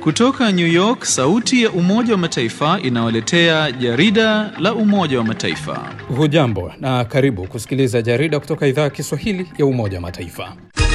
Kutoka New York, sauti ya Umoja wa Mataifa inawaletea jarida la Umoja wa Mataifa. Hujambo na karibu kusikiliza jarida kutoka idhaa ya Kiswahili ya Umoja wa Mataifa.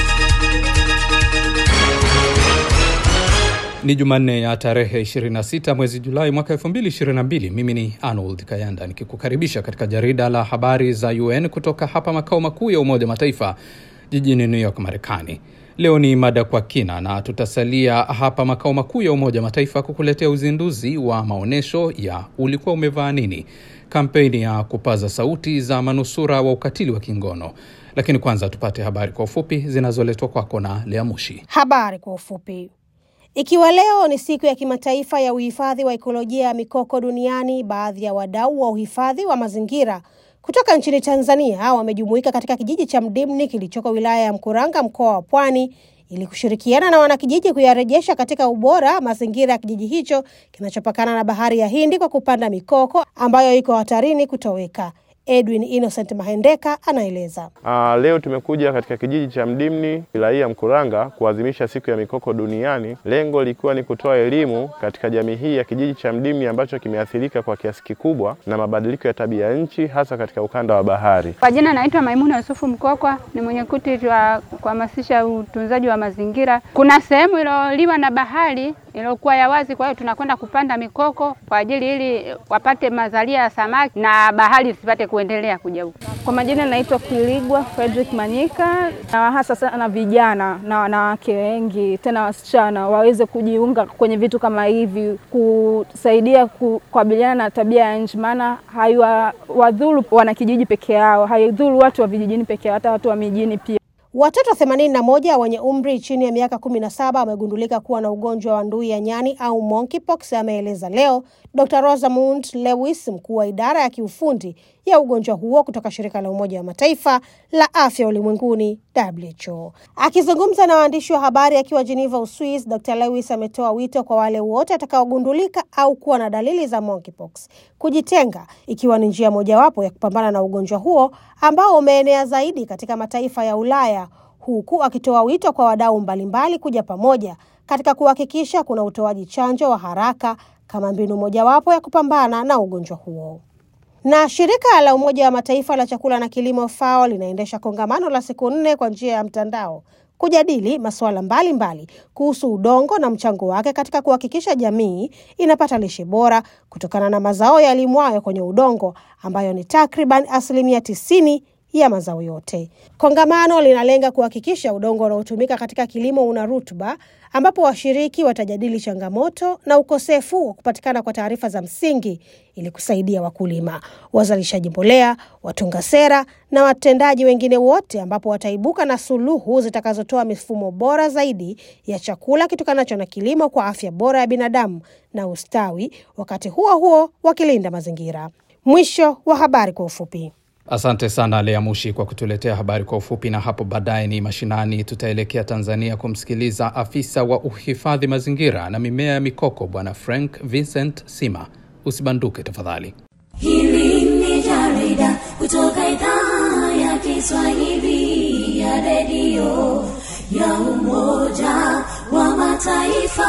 Ni Jumanne ya tarehe 26 mwezi Julai mwaka 2022. Mimi ni Arnold Kayanda nikikukaribisha katika jarida la habari za UN kutoka hapa makao makuu ya Umoja wa Mataifa jijini New York, Marekani. Leo ni mada kwa kina na tutasalia hapa makao makuu ya Umoja wa Mataifa kukuletea uzinduzi wa maonyesho ya ulikuwa umevaa nini, kampeni ya kupaza sauti za manusura wa ukatili wa kingono. Lakini kwanza tupate habari kwa ufupi zinazoletwa kwako na Lea Mushi. Habari kwa ufupi. Ikiwa leo ni siku ya kimataifa ya uhifadhi wa ekolojia ya mikoko duniani, baadhi ya wadau wa uhifadhi wa mazingira kutoka nchini Tanzania wamejumuika katika kijiji cha Mdimni kilichoko wilaya ya Mkuranga, mkoa wa Pwani, ili kushirikiana na wanakijiji kuyarejesha katika ubora mazingira ya kijiji hicho kinachopakana na bahari ya Hindi kwa kupanda mikoko ambayo iko hatarini kutoweka. Edwin Innocent Mahendeka anaeleza. Uh, leo tumekuja katika kijiji cha Mdimni wilaya ya Mkuranga kuadhimisha siku ya mikoko duniani, lengo likiwa ni kutoa elimu katika jamii hii ya kijiji cha Mdimni ambacho kimeathirika kwa kiasi kikubwa na mabadiliko ya tabia ya nchi hasa katika ukanda wa bahari. Kwa jina naitwa Maimuna Yusufu Mkokwa, ni mwenyekiti wa kuhamasisha utunzaji wa mazingira. Kuna sehemu iliyoliwa na bahari iliyokuwa ya wazi, kwa hiyo tunakwenda kupanda mikoko kwa ajili ili wapate mazalia ya samaki na bahari zipate kuendelea kuja huko. Kwa majina naitwa Kuiligwa Frederick Manyika, na hasa sana vijana na wanawake wengi tena wasichana waweze kujiunga kwenye vitu kama hivi, kusaidia kukabiliana na tabia ya nchi, maana haiwadhuru wanakijiji peke yao, haidhuru watu wa vijijini peke yao, hata watu wa mijini pia. Watoto 81 wenye umri chini ya miaka 17 wamegundulika kuwa na ugonjwa wa ndui ya nyani au monkeypox, ameeleza leo Dr. Rosamund Lewis, mkuu wa idara ya kiufundi ya ugonjwa huo kutoka shirika la Umoja wa Mataifa la afya ulimwenguni WHO. Akizungumza na waandishi wa habari akiwa Geneva, Uswis, Dr. Lewis ametoa wito kwa wale wote watakaogundulika au kuwa na dalili za monkeypox kujitenga, ikiwa ni njia mojawapo ya kupambana na ugonjwa huo ambao umeenea zaidi katika mataifa ya Ulaya, huku akitoa wito kwa wadau mbalimbali kuja pamoja katika kuhakikisha kuna utoaji chanjo wa haraka kama mbinu mojawapo ya kupambana na ugonjwa huo. Na shirika la Umoja wa Mataifa la chakula na kilimo FAO linaendesha kongamano la siku nne kwa njia ya mtandao kujadili masuala mbalimbali kuhusu udongo na mchango wake katika kuhakikisha jamii inapata lishe bora kutokana na mazao yalimwayo kwenye udongo ambayo ni takriban asilimia tisini ya mazao yote. Kongamano linalenga kuhakikisha udongo unaotumika katika kilimo una rutuba, ambapo washiriki watajadili changamoto na ukosefu wa kupatikana kwa taarifa za msingi ili kusaidia wakulima, wazalishaji mbolea, watunga sera na watendaji wengine wote, ambapo wataibuka na suluhu zitakazotoa mifumo bora zaidi ya chakula kitokanacho na kilimo kwa afya bora ya binadamu na ustawi, wakati huo huo wakilinda mazingira. Mwisho wa habari kwa ufupi. Asante sana Lea Mushi kwa kutuletea habari kwa ufupi, na hapo baadaye ni mashinani. Tutaelekea Tanzania kumsikiliza afisa wa uhifadhi mazingira na mimea ya mikoko Bwana Frank Vincent Sima. Usibanduke tafadhali. Hili ni jarida kutoka idhaa ya Kiswahili ya redio ya Umoja wa Mataifa.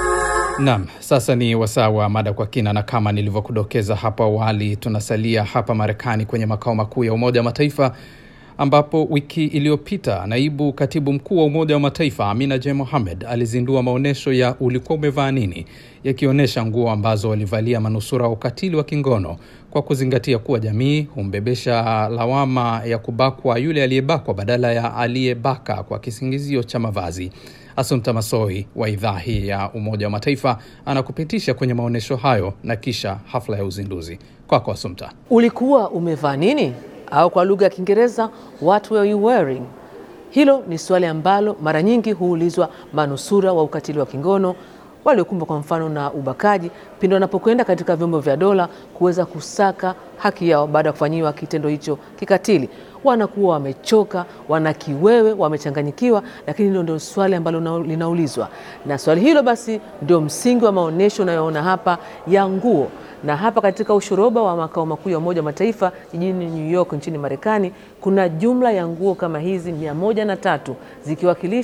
Naam, sasa ni wasaa wa mada kwa kina, na kama nilivyokudokeza hapo awali, tunasalia hapa Marekani kwenye makao makuu ya Umoja wa Mataifa ambapo wiki iliyopita naibu katibu mkuu wa Umoja wa Mataifa Amina J Mohamed alizindua maonyesho ya ulikuwa umevaa nini, yakionyesha nguo ambazo walivalia manusura wa ukatili wa kingono kwa kuzingatia kuwa jamii humbebesha lawama ya kubakwa yule aliyebakwa badala ya aliyebaka kwa kisingizio cha mavazi. Asumta Masoi wa idhaa hii ya Umoja wa Mataifa anakupitisha kwenye maonyesho hayo na kisha hafla ya uzinduzi. Kwako Asumta. Ulikuwa umevaa nini? Au kwa lugha ya Kiingereza, what were you wearing? Hilo ni swali ambalo mara nyingi huulizwa manusura wa ukatili wa kingono waliokumbwa kwa mfano na ubakaji pindi wanapokwenda katika vyombo vya dola kuweza kusaka haki yao baada ya kufanyiwa kitendo hicho kikatili. Wanakuwa wamechoka, wana kiwewe, wamechanganyikiwa, lakini hilo ndio swali ambalo linaulizwa, na swali hilo basi ndio msingi wa maonyesho unayoona hapa ya nguo na hapa katika ushoroba wa makao makuu ya Umoja wa Mataifa jijini New York nchini Marekani kuna jumla ya nguo kama hizi mia moja na tatu zikiwakilisha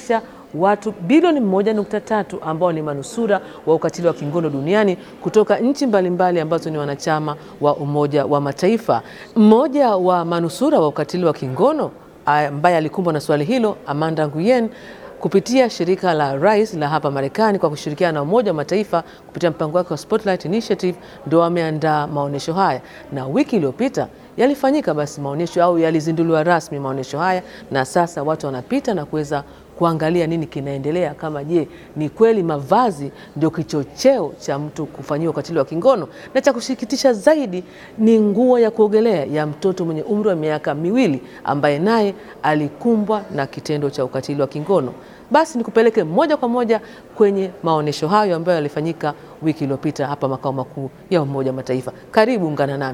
watu bilioni moja nukta tatu ambao ni manusura wa ukatili wa kingono duniani kutoka nchi mbalimbali ambazo ni wanachama wa Umoja wa Mataifa. Mmoja wa manusura wa ukatili wa kingono ambaye alikumbwa na swali hilo, Amanda Nguyen kupitia shirika la Rise la hapa Marekani kwa kushirikiana na Umoja wa Mataifa kupitia mpango wake wa Spotlight Initiative ndio wameandaa maonyesho haya, na wiki iliyopita yalifanyika basi maonyesho au yalizinduliwa rasmi maonyesho haya, na sasa watu wanapita na kuweza kuangalia nini kinaendelea, kama je, ni kweli mavazi ndio kichocheo cha mtu kufanyiwa ukatili wa kingono. Na cha kusikitisha zaidi ni nguo ya kuogelea ya mtoto mwenye umri wa miaka miwili ambaye naye alikumbwa na kitendo cha ukatili wa kingono. Basi nikupeleke moja kwa moja kwenye maonyesho hayo ambayo yalifanyika wiki iliyopita hapa makao makuu ya Umoja wa Mataifa. Karibu, ungana nami.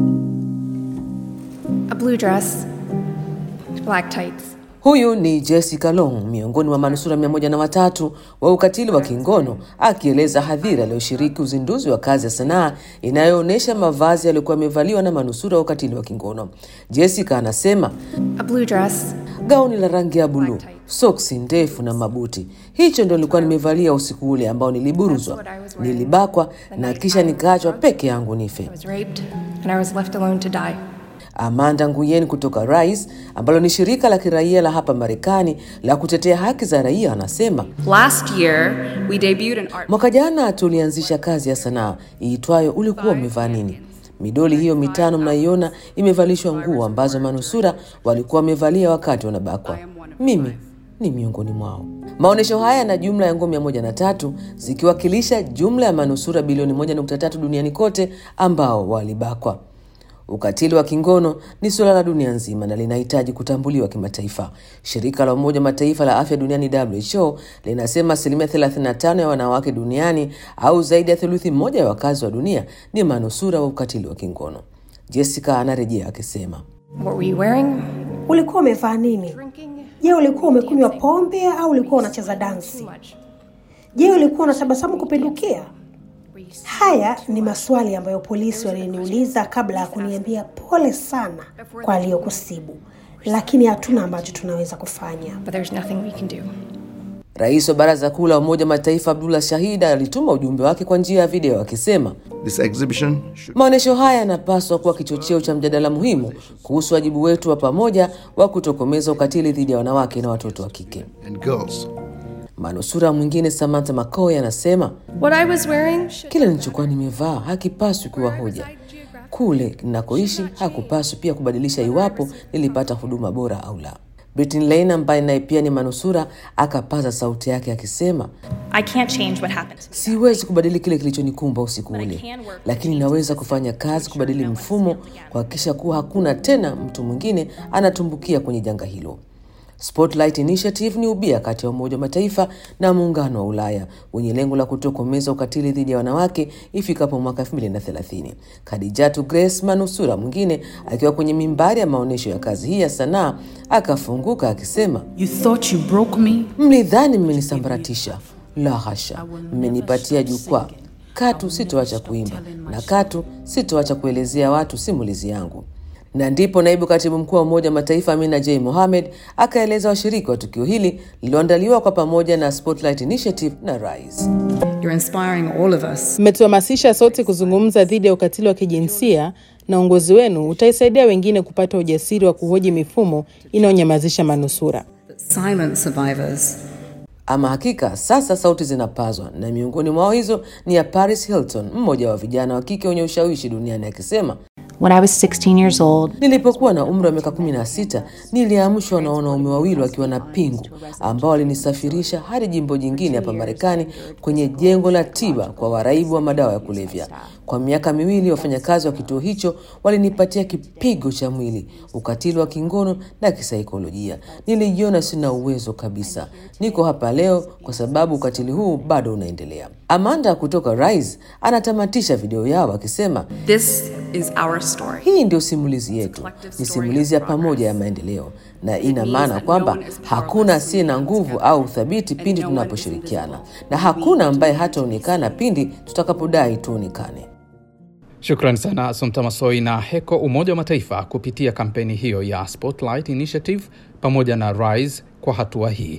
A blue dress, black tights. Huyu ni Jessica Long, miongoni mwa manusura mia moja na watatu wa ukatili wa kingono, akieleza hadhira aliyoshiriki uzinduzi wa kazi ya sanaa inayoonyesha mavazi yaliyokuwa yamevaliwa na manusura wa ukatili wa kingono. Jessica anasema A blue dress, gauni la rangi ya buluu, soksi ndefu na mabuti. Hicho ndio nilikuwa nimevalia usiku ule ambao niliburuzwa, nilibakwa na kisha nikaachwa peke yangu nife. I was raped, and I was left alone to die. Amanda Nguyen kutoka Rise ambalo ni shirika la kiraia la hapa Marekani la kutetea haki za raia anasema, Last year, we debuted an art. mwaka jana tulianzisha kazi ya sanaa iitwayo ulikuwa umevaa nini. Midoli hiyo mitano mnaiona imevalishwa nguo ambazo manusura walikuwa wamevalia wakati wanabakwa. Mimi ni miongoni mwao. Maonyesho haya yana jumla ya nguo mia moja na tatu zikiwakilisha jumla ya manusura bilioni moja nukta tatu duniani kote ambao walibakwa. Ukatili wa kingono ni suala la dunia nzima na linahitaji kutambuliwa kimataifa. Shirika la Umoja wa Mataifa la afya duniani WHO linasema asilimia 35 ya wanawake duniani au zaidi ya theluthi moja ya wakazi wa dunia ni manusura wa ukatili wa kingono. Jessica anarejea akisema, What were you wearing? Ulikuwa umevaa nini? Je, ulikuwa umekunywa pombe au ulikuwa unacheza dansi? Je, ulikuwa unatabasamu kupindukia? Haya ni maswali ambayo polisi waliniuliza kabla ya kuniambia pole sana kwa aliyokusibu, lakini hatuna ambacho tunaweza kufanya. But there's nothing we can do. Rais wa Baraza Kuu la Umoja wa Mataifa Abdullah Shahida alituma ujumbe wake kwa njia ya video akisema This exhibition should Maonyesho haya yanapaswa kuwa kichocheo cha mjadala muhimu kuhusu wajibu wetu wa pamoja wa kutokomeza ukatili dhidi ya wanawake na watoto wa kike. and girls. Manusura mwingine Samantha McCoy anasema What I was wearing should kile nilichokuwa nimevaa hakipaswi kuwa hoja. Kule ninakoishi hakupaswi pia kubadilisha iwapo nilipata huduma bora au la. Britney Lane ambaye naye pia ni manusura akapaza sauti yake akisema, I can't change what happened. siwezi kubadili kile kilichonikumba usiku ule, lakini naweza kufanya kazi kubadili mfumo, kuhakikisha kuwa hakuna tena mtu mwingine anatumbukia kwenye janga hilo. Spotlight Initiative ni ubia kati ya Umoja wa Mataifa na Muungano wa Ulaya wenye lengo la kutokomeza ukatili dhidi ya wanawake ifikapo mwaka 2030. Khadijatu Grace, manusura mwingine, akiwa kwenye mimbari ya maonyesho ya kazi hii ya sanaa, akafunguka akisema, You thought you broke me? mlidhani mmenisambaratisha. La hasha, mmenipatia jukwaa. Katu sitoacha kuimba na katu sitoacha kuelezea watu simulizi yangu. Na ndipo naibu katibu mkuu wa Umoja wa Mataifa Amina J Mohamed akaeleza washiriki wa tukio hili lililoandaliwa kwa pamoja na Spotlight Initiative na Rise. You're inspiring all of us. Mmetuhamasisha sote kuzungumza dhidi ya ukatili wa kijinsia na uongozi wenu utaisaidia wengine kupata ujasiri wa kuhoji mifumo inayonyamazisha manusura. Silent survivors. Ama hakika sasa sauti zinapazwa, na miongoni mwao hizo ni ya Paris Hilton, mmoja wa vijana wa kike wenye ushawishi duniani, akisema When I was 16 years old, Nilipokuwa na umri wa miaka kumi na sita niliamshwa na wanaume wawili wakiwa na pingu ambao walinisafirisha hadi jimbo jingine hapa Marekani kwenye jengo la tiba kwa waraibu wa madawa ya kulevya. Kwa miaka miwili wafanyakazi wa kituo hicho walinipatia kipigo cha mwili, ukatili wa kingono na kisaikolojia. Nilijiona sina uwezo kabisa. Niko hapa leo kwa sababu ukatili huu bado unaendelea. Amanda kutoka Rise anatamatisha video yao akisema This is our story. hii ndio simulizi yetu, ni simulizi ya pamoja ya maendeleo, na ina maana kwamba hakuna asiye na nguvu au uthabiti pindi tunaposhirikiana, na hakuna ambaye hataonekana pindi tutakapodai tuonekane. Shukran sana Asumta Masoi na Heko Umoja wa Mataifa kupitia kampeni hiyo ya Spotlight Initiative pamoja na Rise kwa hatua hii.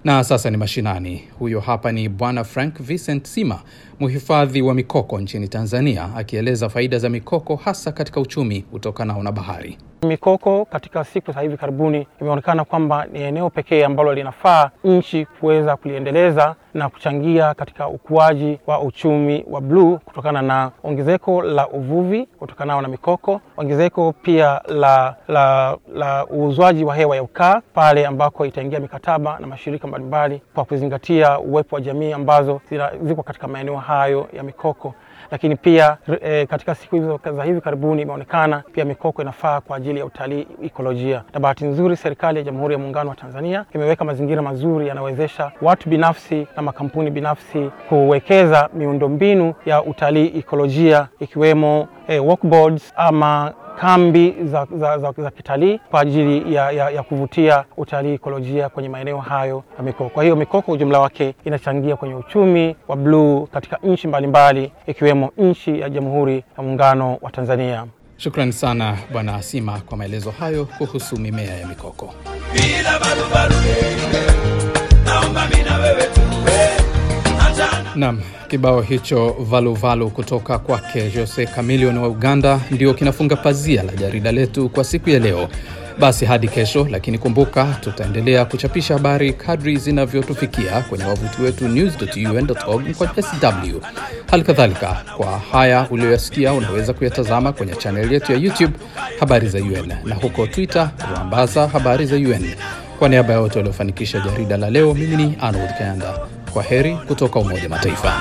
Na sasa ni mashinani. Huyo hapa ni Bwana Frank Vincent Sima, mhifadhi wa mikoko nchini Tanzania, akieleza faida za mikoko hasa katika uchumi utokanao na bahari. Mikoko katika siku za hivi karibuni imeonekana kwamba ni eneo pekee ambalo linafaa nchi kuweza kuliendeleza na kuchangia katika ukuaji wa uchumi wa bluu kutokana na ongezeko la uvuvi kutokanao na mikoko, ongezeko pia la, la, la uuzwaji wa hewa ya ukaa pale ambako itaingia mikataba na mashirika mbalimbali kwa kuzingatia uwepo wa jamii ambazo zina, ziko katika maeneo hayo ya mikoko lakini pia e, katika siku hizo za hivi karibuni imeonekana pia mikoko inafaa kwa ajili ya utalii ikolojia, na bahati nzuri serikali ya Jamhuri ya Muungano wa Tanzania imeweka mazingira mazuri yanawezesha watu binafsi na makampuni binafsi kuwekeza miundombinu ya utalii ikolojia ikiwemo e, walkboards ama kambi za, za, za, za kitalii kwa ajili ya, ya, ya kuvutia utalii ikolojia kwenye maeneo hayo ya mikoko. Kwa hiyo mikoko ujumla wake inachangia kwenye uchumi wa bluu katika nchi mbalimbali ikiwemo nchi ya Jamhuri ya Muungano wa Tanzania. Shukrani sana Bwana Asima kwa maelezo hayo kuhusu mimea ya mikoko. Bila barubaru, naomba mimi na wewe tuwe Naam, kibao hicho valuvalu valu kutoka kwake Jose Chameleone wa Uganda ndio kinafunga pazia la jarida letu kwa siku ya leo. Basi hadi kesho, lakini kumbuka, tutaendelea kuchapisha habari kadri zinavyotufikia kwenye wavuti wetu news.un.org kwa sw. Hali kadhalika, kwa haya uliyoyasikia, unaweza kuyatazama kwenye chaneli yetu ya YouTube habari za UN na huko Twitter kuambaza habari za UN. Kwa niaba ya wote waliofanikisha jarida la leo, mimi ni Arnold Kayanda. Kwa heri kutoka Umoja Mataifa.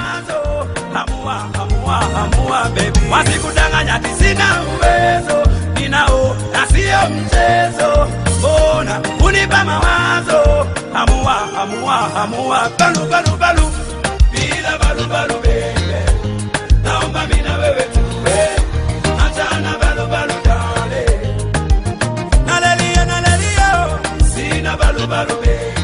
Wasikudanganya ati sina uwezo, ninao na sio mchezo. Mbona unipa mawazo? Hamua, hamua, hamua, balu, balu, balu, bila balu, balu, baby. Naomba mimi na wewe tuwe, achana balu, balu, dale. Nalelia, nalelia, sina balu, balu, baby.